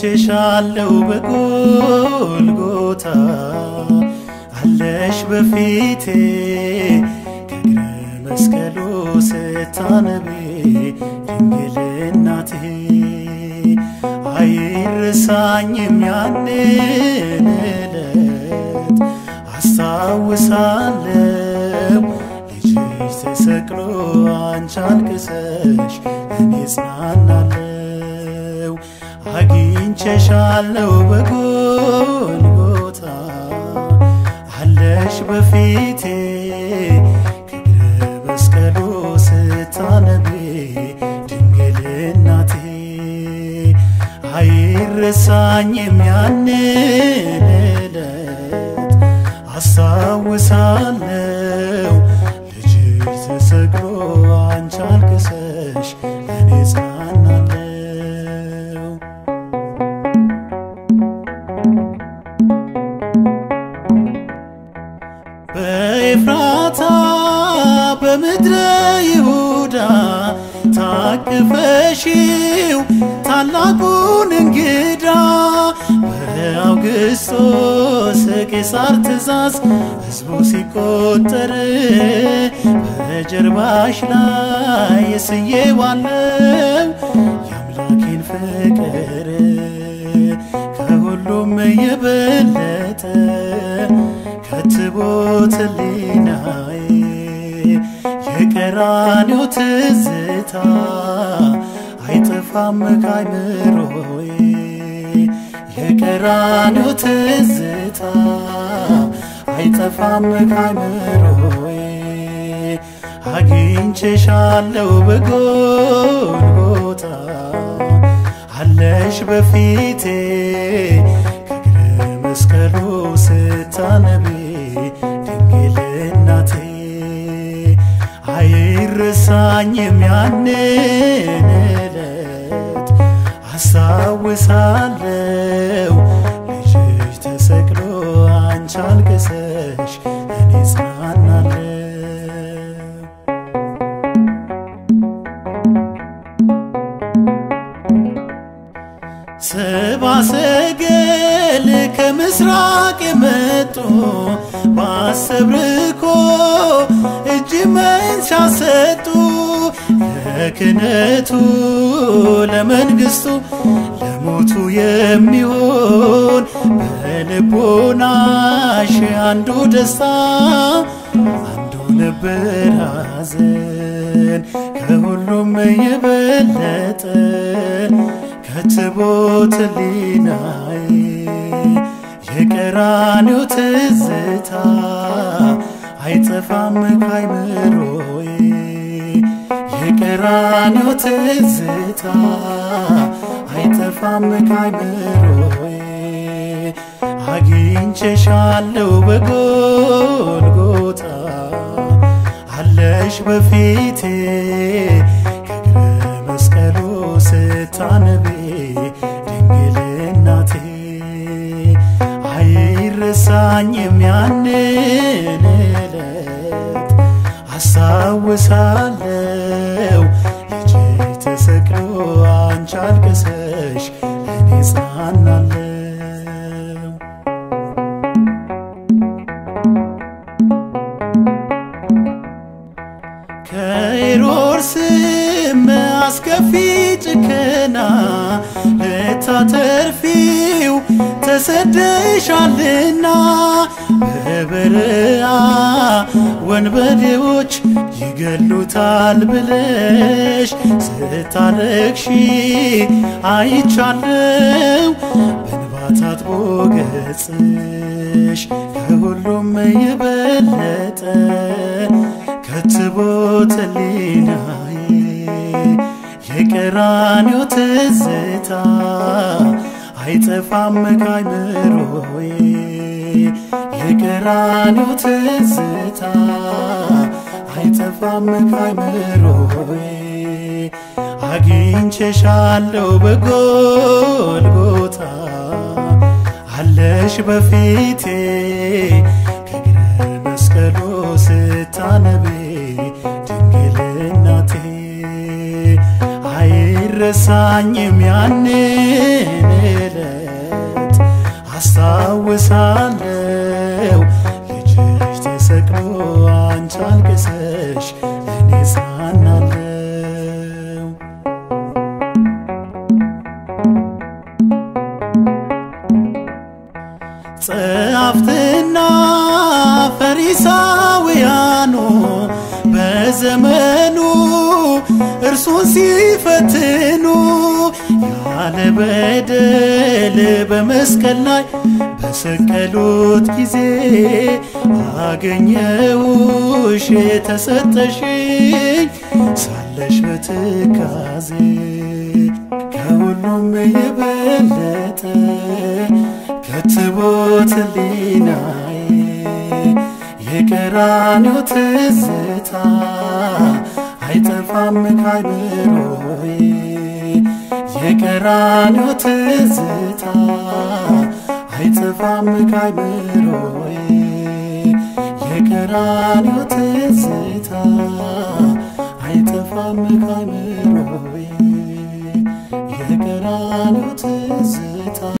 አግኝቼሻለሁ በጎልጎታ አለሽ በፊቴ ከእግረ መስቀሉ ስታነቢ ድንግል እናቴ አይረሳኝም ያንን ዕለት አስታውሳለሁ ልጅሽ ተሰቅሎ አንቺ አልቅሰሽ እኔ ጽናናለሁ አግኝቼሻለሁ በጎልጎታ አለሽ በፊቴ ከእግረ መስቀሉ ስታነቢ ድንግል እናቴ አይረሳኝም ያንን ዕለት አስታውሳለሁ ልጅሽ ተሰቅሎ አንቺ አልቅሰሽ እኔ ጽናናለሁ በኤፍራታ በምድረ ይሁዳ ታቅፈሽው ታላቁን እንግዳ በአውግስጦስ ቄሳር ትእዛዝ ሕዝቡ ሲቆጠር በጀርባሽ ላይ ስዬዋለው የአምላኬን ፍቅር ከሁሉም የበለጠ ከትቦት ሕሊናዬ የቀራንዮ ትዝታ አይጠፋም ካይምሮዬ የቀራንዮ ትዝታ አይጠፋም ካይምሮዬ አግኝቼሻለሁ በጎልጎታ አለሽ በፊቴ ከእግረ መስቀሉ ስታነቢ ድንግል እናቴ አይረሳኝም ያንን ዕለት አስታውሳለሁ ልጅሽ ተሰቅሎ አንቺ አልቅሰሽ እኔ ጽናናለሁ ሰባ ሰገል ከምስራቅ የመጡ ባሰብርኮ እጅ መንሻ ሰጡ ለክነቱ ለመንግስቱ ለሞቱ የሚሆን በልቦናሽ አንዱ ደስታ አንዱ ነበር ሐዘን ከሁሉም የበለጠ ከትቦት ሕሊናዬ የቀራንዮ ትዝታ አይጠፋም ካይምሮዬ የቀራንዮ ትዝታ አይጠፋም ካይምሮዬ አግኝቼሻለሁ በጎልጎታ አለሽ በፊቴ ከእግረ መስቀሉ ስታነቢ ድንግል እናቴ አይረሳኝም ያንን ዕለት አስታውሳለሁ ልጅሽ ተሰቅሎ አንቺ አልቅሰሽ እኔ ጽናናለሁ ከሄሮድስም አስከፊ ጭከና ልታተርፊው ተሰደሻልና በበረሃ ወንበዴዎች ይገሉታል ብለሽ ስታለቅሺ አይቻለው በእንባ ታጥቦ ገጽሽ ከሁሉም የበለጠ ከትቦት ሕሊናዬ የቀራንዮ ትዝታ አይጠፋም ካይምሮዬ የቀራንዮ ትዝታ አይጠፋም ካይምሮዬ አግኝቼሻለሁ በጎልጎታ አለሽ በፊቴ ከእግረ መስቀሉ ስታነቢ ድንግል እናቴ አይረሳኝም ያንን ዕለት አስታውሳለው ልጅሽ ተሰቅሎ አንቺ አልቅሰሽ እኔ ጽናናለው ጸሐፍትና ፈሪሳውያኑ በዘመኑ እርሱን ሲፈትኑ ያለ በደል በመስቀል ላይ በሰቀሉት ጊዜ አገኘውሽ ተሰጠሽኝ ሳለሽ በትካዜ ከሁሉም የበለጠ ከትቦት ሕሊናዬ የቀራንዮ ትዝታ አይጠፋም ካይምሮዬ የቀራንዮ ትዝታ አይጠፋም ካይምሮዬ የቀራንዮ ትዝታ አይጠፋም ካይምሮዬ የቀራንዮ ትዝታ